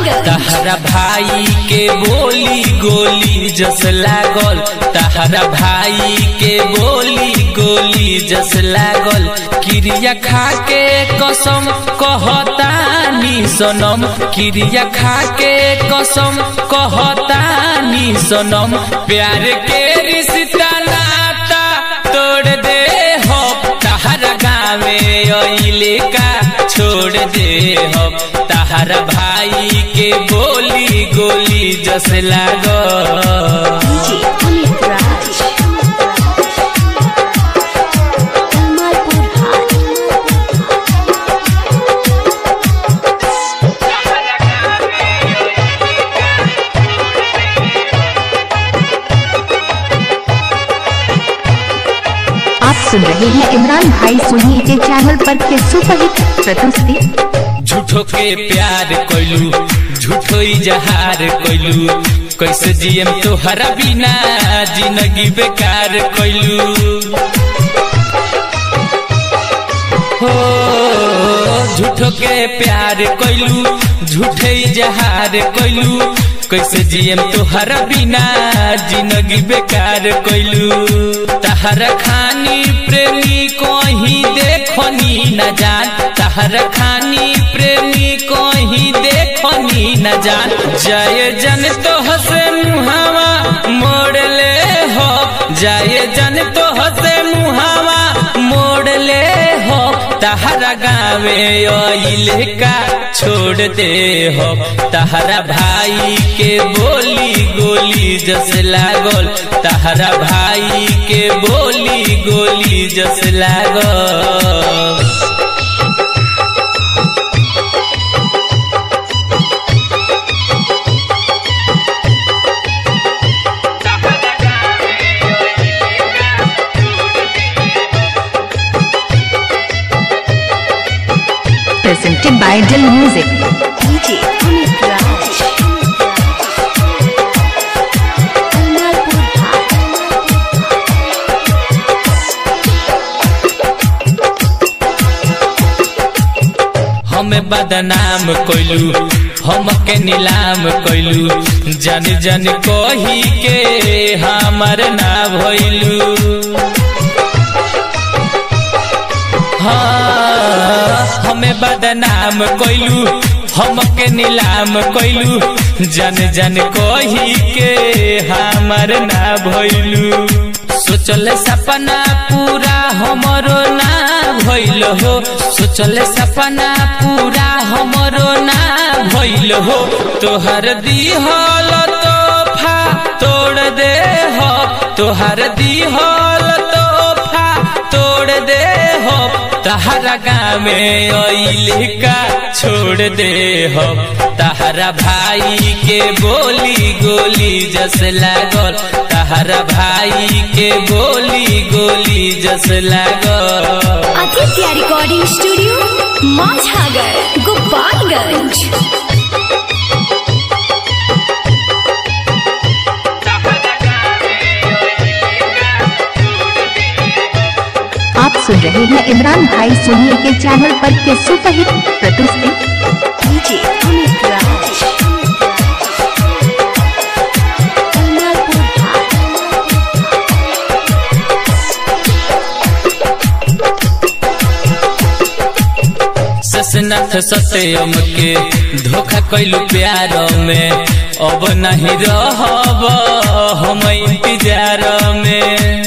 गोपालगंज तहरा भाई के बोली गोली जस लागल तहरा भाई के बोली गोली जस लागल क्रिया खा के कसम कहतानी सनम क्रिया खा के कसम कहतानी सनम प्यार के रिश्ता नाता तोड़ दे हो तहरा गावे अइले का छोड़ दे हो तहरा भाई के बोली गोली जस लागो डीजे अमित राज कमालपुर हाट आप सुन रहे हैं इमरान भाई सोनी के चैनल पर के सुपरहिट प्रस्तुति झूठो के प्यार कोइलू झूठो इजहार कोइलू कैसे जियम तोहरा बिना जिंदगी बेकार कोइलू हो झूठो के प्यार कोइलू झूठे इजहार कोइलू कैसे जियम तोहरा बिना जिंदगी बेकार कोइलू तहरा खानी प्रेमी को ही देखनी न जान तहरा खानी प्रेमी को ही देखनी न जान जय जन तो हसे मुहावा मोड़ ले हो जय जन तो हसे मुहावा मोड़ ले हो तहरा गावे अइले का छोड़ दे हो तहरा भाई के बोली गोली जस लागल तहरा भाई के बोली गोली जस लागल presented by Dill Music. DJ Amit Raj Kamalpur हाट हमें बदनाम कोइलू हम के नीलाम कोइलू जन जन कही के हमर ना भइलू हाँ हमें बदनाम कोइलू हम के नीलाम कोइलू जन जन कही के हमर ना भइलू सोचल सपना पूरा हमरो ना भइल हो सोचल सपना पूरा हमरो ना भइल हो तोहर दिहल तोहफा तोड़ दे हो तोहर दिहल तोहफा तोड़ दे हो तहरा गामे अइले का छोड़ दे हो तहरा भाई के बोली गोली जस लागल तहरा भाई के बोली गोली जस लागल आदित्य रिकॉर्डिंग स्टूडियो माझागर गोपालगंज आप सुन रहे हैं इमरान भाई सोनी के चैनल पर के सुपरहिट प्रस्तुति डीजे अमित राज कमालपुर हाट ससनाथ सत्यम के धोखा कैलू प्यार में अब नहीं रहब हम इंतजार में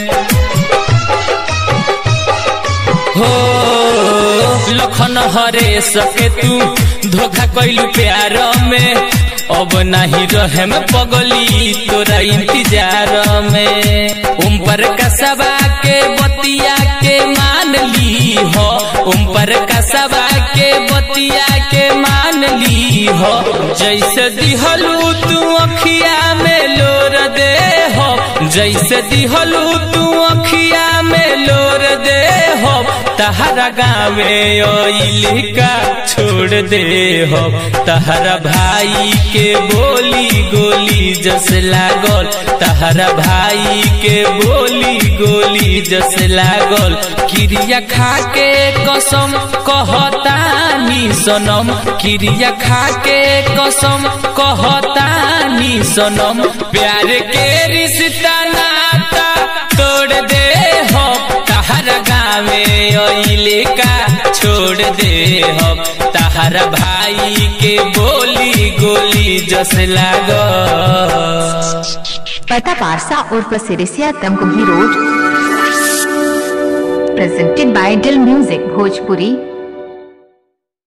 हो लखन हरे सके तू धोखा कैलू प्यार में अब नहीं रहे में पगली तोरा इंतजार में उम पर कसबा के बतिया के मान ली हो उम पर कसबा के बतिया के मान ली हो जैसे दिहलू तू अखिया में लोर दे हो जैसे दिहलू तू अखिया में लोर दे हो तहरा गावे ओइली का छोड़ दे हो तहरा भाई के बोली गोली जस लागल तहरा भाई के बोली गोली जस लागल क्रिया खा के कसम कहतानी सनम क्रिया खा के कसम कहतानी सनम प्यार के रिश्ता नाता तोड़ दे हो तहरा गावे ओइले का छोड़ दे हो तहरा भाई के बोली गोली जस लागल पता पारसा उर्फ Sirisiya Tamkuhi road presented by Dill music Bhojpuri